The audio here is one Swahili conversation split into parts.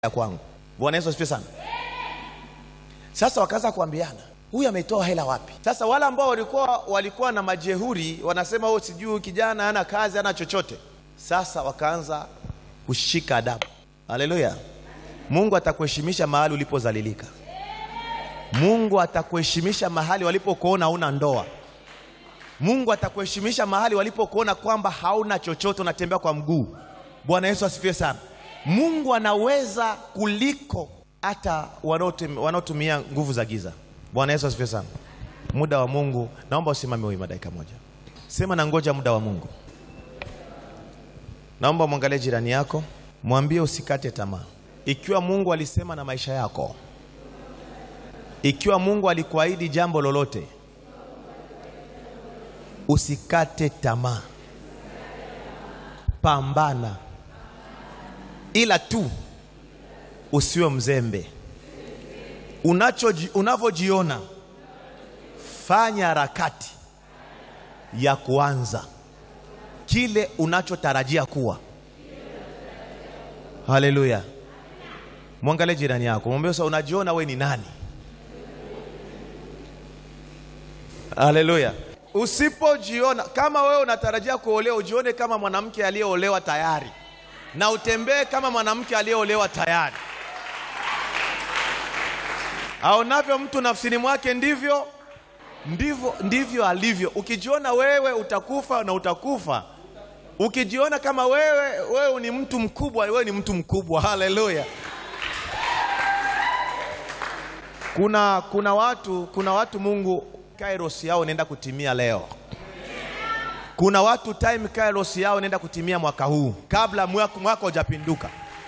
ya kwangu. Bwana Yesu asifiwe sana. Sasa wakaanza kuambiana huyu ametoa hela wapi? Sasa wale ambao walikuwa walikuwa na majehuri wanasema oh, sijui kijana hana kazi hana chochote. Sasa wakaanza kushika adabu. Haleluya! Mungu atakuheshimisha mahali ulipozalilika. Mungu atakuheshimisha mahali walipokuona hauna ndoa. Mungu atakuheshimisha mahali walipokuona kwamba hauna chochote, unatembea kwa mguu. Bwana Yesu asifiwe sana. Mungu anaweza kuliko hata wanaotum- wanaotumia nguvu za giza. Bwana Yesu asifiwe sana. Muda wa Mungu, naomba usimame wima dakika moja. Sema na ngoja muda wa Mungu. Naomba mwangalie jirani yako, mwambie usikate tamaa. Ikiwa Mungu alisema na maisha yako, ikiwa Mungu alikuahidi jambo lolote, usikate tamaa, pambana, ila tu usiwe mzembe. Unachoji- Unavyojiona, fanya harakati ya kuanza kile unachotarajia kuwa. Haleluya! Mwangalie jirani yako, mwambie sasa, unajiona we ni nani? Haleluya! Usipojiona kama wewe unatarajia kuolewa, ujione kama mwanamke aliyeolewa tayari, na utembee kama mwanamke aliyeolewa tayari. Aonavyo mtu nafsini mwake ndivyo ndivyo ndivyo alivyo. Ukijiona wewe utakufa na utakufa. Ukijiona kama wewe wewe ni mtu mkubwa, wewe ni mtu mkubwa. Haleluya! Kuna kuna watu kuna watu Mungu kairos yao inaenda kutimia leo. Kuna watu time kairos yao inaenda kutimia mwaka huu kabla mwaka mwaka hujapinduka.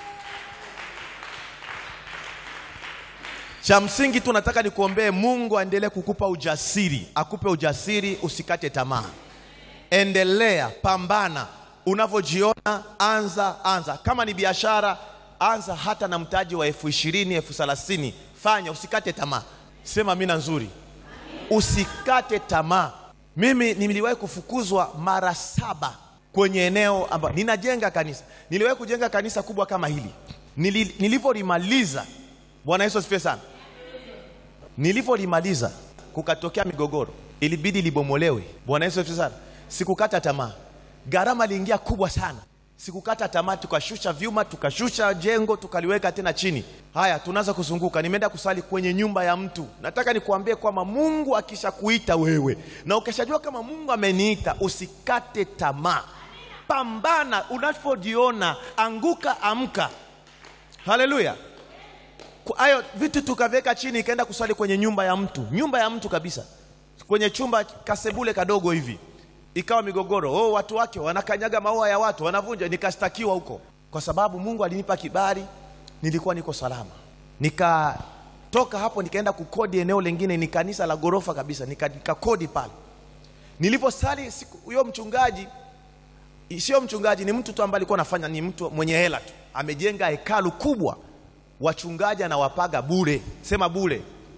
Cha msingi tu nataka nikuombee Mungu aendelee kukupa ujasiri, akupe ujasiri, usikate tamaa, endelea, pambana. Unavyojiona anza, anza. Kama ni biashara, anza hata na mtaji wa elfu ishirini elfu thelathini fanya, usikate tamaa. Sema mina nzuri, usikate tamaa. Mimi niliwahi kufukuzwa mara saba kwenye eneo ambapo ninajenga kanisa. Niliwahi kujenga kanisa kubwa kama hili, Nili- nilivyolimaliza Bwana Yesu asifiwe sana. Nilivyolimaliza kukatokea migogoro, ilibidi libomolewe. Bwana Yesu asifiwe sana. Sikukata tamaa, gharama iliingia kubwa sana. Sikukata tamaa, tukashusha vyuma, tukashusha jengo, tukaliweka tena chini. Haya, tunaanza kuzunguka. Nimeenda kusali kwenye nyumba ya mtu. Nataka nikuambie kwamba Mungu akishakuita wewe na ukishajua kama Mungu ameniita, usikate tamaa, pambana. Unapojiona anguka, amka. Haleluya. Kwa hayo vitu tukaviweka chini, ikaenda kusali kwenye nyumba ya mtu, nyumba ya mtu kabisa, kwenye chumba kasebule kadogo hivi, ikawa migogoro. Oh, watu wake wanakanyaga maua ya watu, wanavunja. Nikastakiwa huko kwa sababu Mungu alinipa kibali, nilikuwa niko salama. Nikatoka hapo nikaenda kukodi eneo lingine, ni kanisa la ghorofa kabisa, nika- nikakodi pale. Niliposali siku huyo mchungaji sio mchungaji, ni mtu tu ambaye alikuwa anafanya, ni mtu mwenye hela tu, amejenga hekalu kubwa, wachungaji anawapaga bure, sema bure.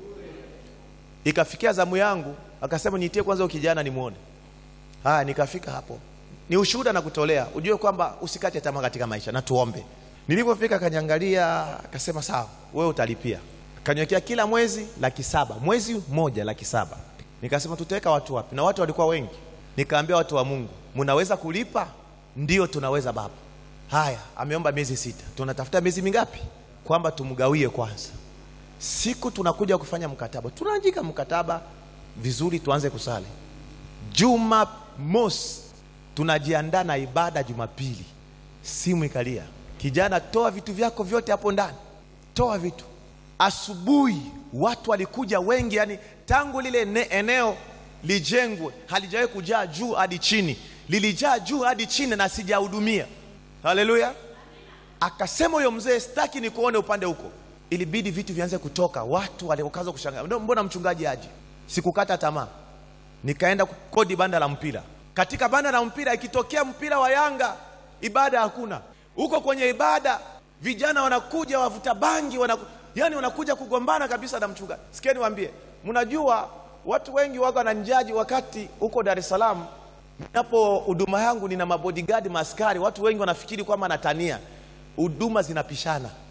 Ikafikia zamu yangu, akasema niitie kwanza huyo kijana nimwone. Haya, nikafika hapo, ni ushuhuda na kutolea, ujue kwamba usikate tamaa katika maisha, na tuombe. Nilipofika akaniangalia, akasema sawa, wewe utalipia. Kaniwekea kila mwezi laki saba, mwezi mmoja laki saba. Nikasema tutaweka watu wapi? Na watu walikuwa wengi. Nikaambia watu wa Mungu, mnaweza kulipa? Ndio, tunaweza baba. Haya, ameomba miezi sita, tunatafuta miezi mingapi? Kwamba tumgawie kwanza. Siku tunakuja kufanya mkataba, tunaandika mkataba vizuri, tuanze kusali. Juma mosi tunajiandaa na ibada Jumapili, simu ikalia, kijana, toa vitu vyako vyote hapo ndani, toa vitu. Asubuhi watu walikuja wengi, yani tangu lile ne- eneo lijengwe halijawahi kujaa juu hadi chini, lilijaa juu hadi chini na sijahudumia. Haleluya! Akasema huyo mzee, sitaki nikuone upande huko. Ilibidi vitu vianze kutoka, watu walikaanza kushangaa, "Ndio, mbona mchungaji aje? Sikukata tamaa, nikaenda kukodi banda la mpira. Katika banda la mpira, ikitokea mpira wa Yanga, ibada hakuna. Huko kwenye ibada, vijana wanakuja wavuta bangi, wanaku, yani wanakuja kugombana kabisa na mchungaji. Sikieni niwaambie, mnajua watu wengi waga wananijaji wakati huko Dar es Salaam Napo huduma yangu nina mabodigadi maaskari, watu wengi wanafikiri kwamba natania. Huduma zinapishana.